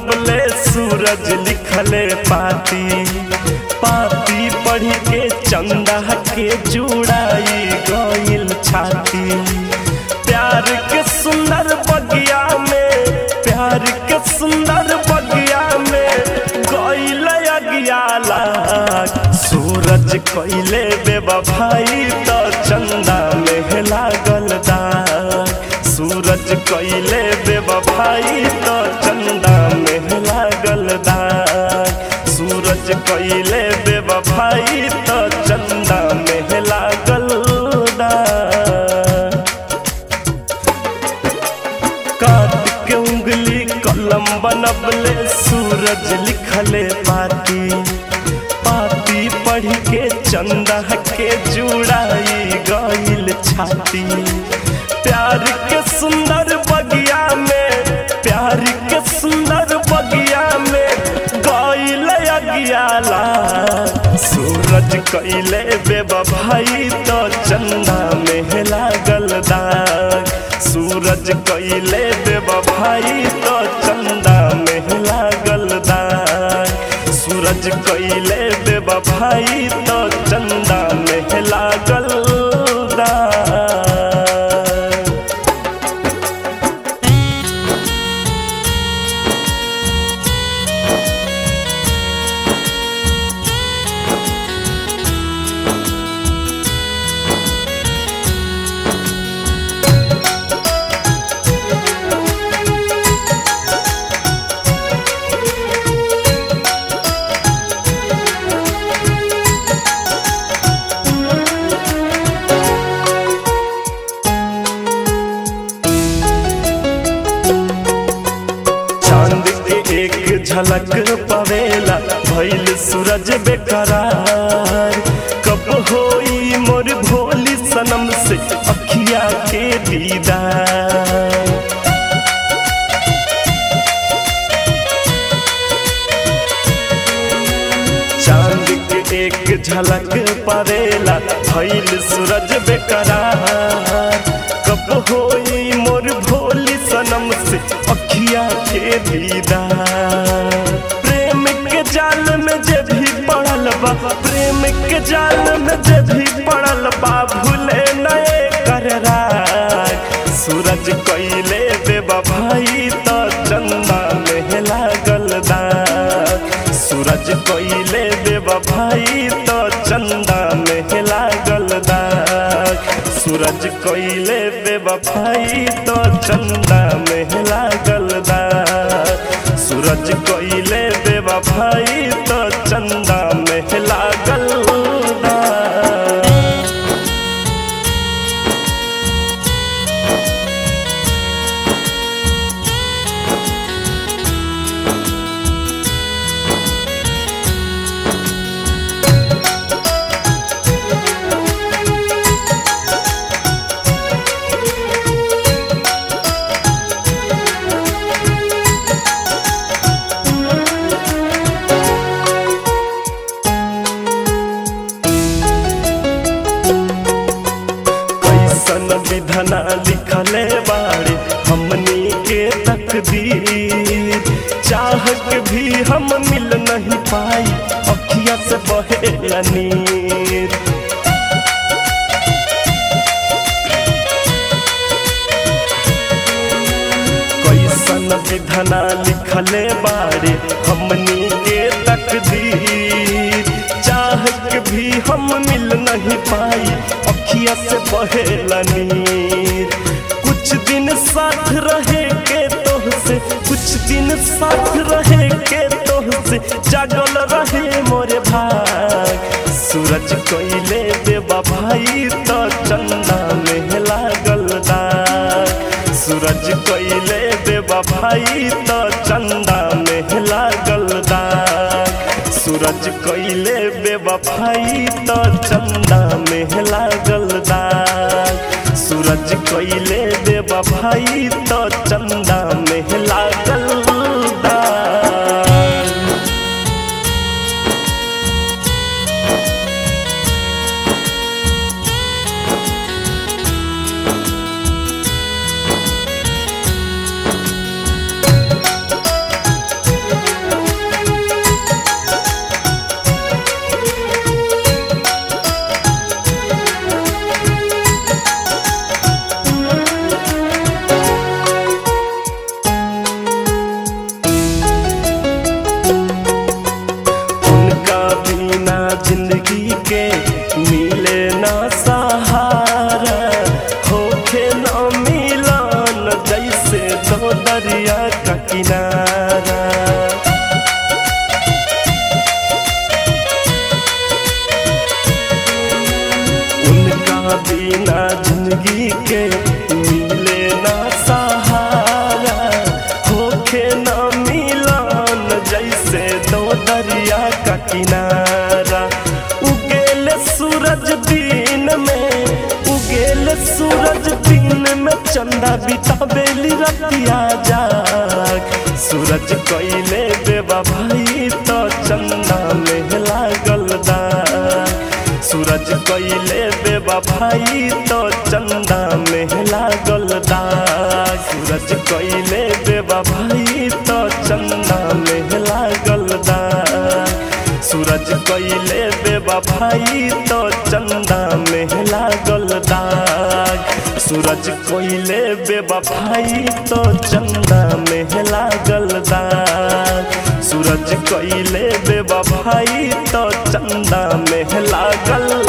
बनबले सूरज लिखले पाती पाती पढ़ के चंदा के जुड़ाई गइल छाती प्यार के सुंदर बगिया में प्यार के सुंदर बगिया में गइल अगियाला सूरज कइले बेवफाई तो चंदा में लागल दाग सूरज कइले बेवफाई तो चंदा में लागल दाग सूरज कइले बेवफाई तो चंदा में लागल दाग काट के उंगली कलम बनबले सूरज लिखले पाती पाती पढ़ के चंदा के जुड़ाई गइल छाती प्यार के सुंदर बगिया में प्यार के सुंदर बगिया में गइल अगियाला सूरज कइले बेवफाई तो चंदा में लागल दाग सूरज कइले बेवफाई तो चंदा में लागल दाग सूरज कइले बेवफाई तो चंदा में लागल दाग चांद के एक झलक पवेला भइल सूरज बेकरार कब होई मोर भोली सनम से अखिया के दीदार चांद के एक झलक पवेला भइल सूरज बेकरार कब होई मोर भोली सनम से अखिया के दीदार प्रेम के जाल में जे भी पड़ल बा प्रेम के जाल में जे भी पड़ल बा भूले नए कर राग सूरज कइले बेवफाई तो चंदा में लागल दाग सूरज कइले बेवफाई तो चंदा में लागल दाग सूरज कइले बेवफाई तो चंदा में लागल दाग सूरज कइले बेवफाई तो चंदा में लागल दाग कैसन विधना लिखले बाड़े हमनी के तकदीर चाह के भी हम मिल नहीं पाई अखिया से बहे नीर कैसन विधना लिखले बाड़े हमनी के तकदीर चाह के भी हम मिल नहीं पाई अखिया से बहेला नीर कुछ दिन साथ रहे के तोह से कुछ दिन साथ रहे के तोह से जागल रहे मोरे भाग सूरज कोइले देवा भाई तो चंदा में लागल दाग सूरज कोइले देवा भाई तो चंदा में लागल दाग सूरज कोइले बेवफाई तो चंदा में लागल दाग सूरज कोइले बेवफाई तो चंदा में लागल दाग दरिया का किनारा उगेल सूरज दिन में उगेल सूरज दिन में चंदा बिताबेली रतिया जाग सूरज कोइले बेबा भाई तो चंदा में लागल दाग सूरज कोइले बेबा भाई तो चंदा में लागल दाग सूरज कोइले बेबा भाई तो चंदा में लागल दाग सूरज कोइले बेबा भाई तो चंदा में लागल दाग सूरज कोइले बेबा भाई तो चंदा में लागल दाग सूरज कोइले बेबा भाई तो चंदा में लागल